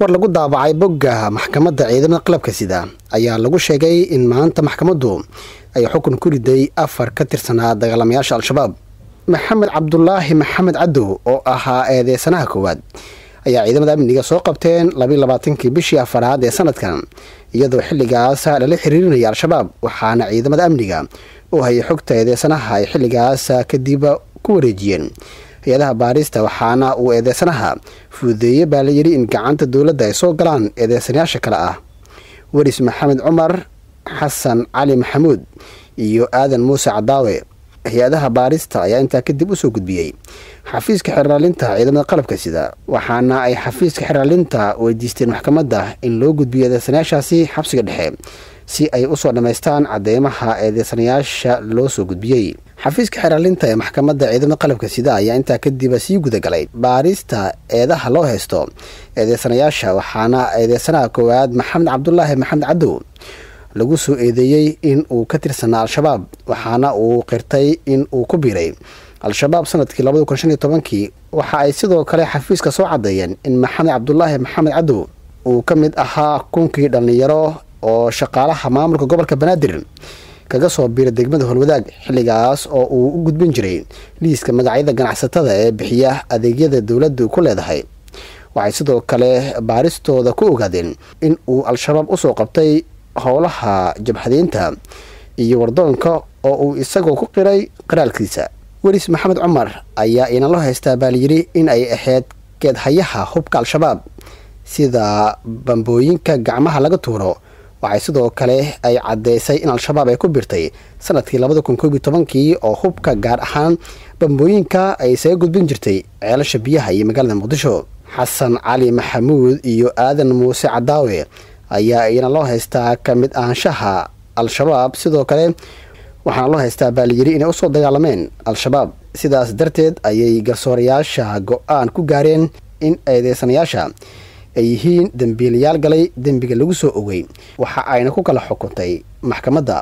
war lagu daabacay bogga maxkamadda ciidamada qalabka sida ayaa lagu sheegay in maanta maxkamaddu ay xukun ku riday afar ka tirsanaa dagaalamayaasha al-shabaab maxamed cabdulaahi maxamed cadow oo ahaa eedeysanaha koowaad ayaa ciidamada amniga soo qabteen labayi labaatankii bishii afaraad ee sanadkan iyadoo xilligaas lala xiriirinaya al-shabaab waxaana ciidamada amniga oo hayay xogta eedeysanaha ay xilligaas kadib ku wareejiyeen hay-adaha baarista waxaana uu eedeysanaha fududeeye baa la yidhi in gacanta dowladda ay soo galaan eedeysanayaasha kale ah weris maxamed cumar xasan cali maxamuud iyo aadan muuse cadaawe hay-adaha baarista ayaa intaa kadib usoo gudbiyey xafiiska xeraalinta ciidamada qalabka sida waxaana ay xafiiska xeraalinta weydiisteen maxkamadda in loo gudbiyo eedeysanayaashaasi xabsiga dhexe si ay usoo dhammaystaan cadeymaha eedeysanayaasha loo soo gudbiyey xafiiska xeraalinta ee maxkamadda ciidamada qalabka sida ayaa intaa kadib sii gudagalay baarista eedaha loo haysto eedeysanayaasha waxaana eedeysanaha koowaad maxamed cabdulaahi maxamed cadow lagu soo eedeeyey in uu ka tirsanaa al-shabaab waxaana uu qirtay in uu ku biiray al-shabaab sanadkii labada kun shan iyo tobankii waxa ay sidoo kale xafiiska soo caddeeyeen in maxamed cabdulaahi maxamed cadow uu ka mid ahaa kunkii dhallinyaro oo shaqaalaha maamulka gobolka banaadir kaga soo biira degmada holwadaag xilligaas oo uu u gudbin jiray liiska magacyada ganacsatada ee bixiya adeegyada dowladdu ku leedahay waxay sidoo kale baaristooda ku ogaadeen in uu al-shabaab usoo qabtay howlaha jabxadeynta iyo wardoonka oo uu isagoo ku qiray qiraalkiisa welis maxamed cumar ayaa inalo haystaa baa layidhi in ay ahayd geedhayaha hubka al-shabaab sida bambooyinka gacmaha laga tuuro waxay sidoo kale ay caddeysay in al-shabaab ay ku birtay sanadkii labada kun koob iyo tobankii oo hubka gaar ahaan bambooyinka ay isaga gudbin jirtay ceelasha biyaha iyo magaalada muqdisho xasan cali maxamuud iyo aadan muuse cadaawe ayaa iyana loo haystaa ka mid ahaanshaha al-shabaab sidoo kale waxaana loo haystaa baa layidhi inay usoo dagaalameen al-shabaab sidaas darteed ayay garsoorayaasha go-aan ku gaareen in eedeysanayaasha ay yihiin dembiilayaal galay dembiga lagu soo ogay waxa ayna ku kala xukuntay maxkamadda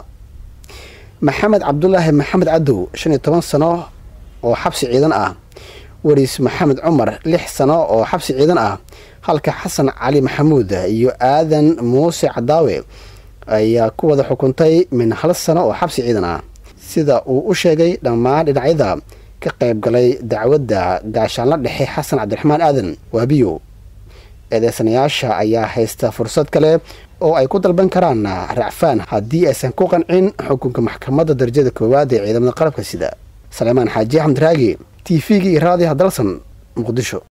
maxamed cabdulaahi maxamed cadow shan iyo toban sano oo xabsi ciidan ah weris maxamed cumar lix sano oo xabsi ciidan ah halka xasan cali maxamuud iyo aadan muuse cadaawe ayaa ku wada xukuntay min hal sano oo xabsi ciidan ah sida uu u sheegay dhammaan dhinacyada ka qayb galay dacwadda gaashaanla dhexe xasan cabdiraxmaan aadan waabiyo eedeysanayaasha ayaa haysta fursad kale oo ay ku dalban karaan racfaan haddii aysan ku qancin xukunka maxkamadda darajada koowaad ee ciidamada qalabka sida saleymaan xaaji axmed raagi t v-ga iyo raadiha dalsan muqdisho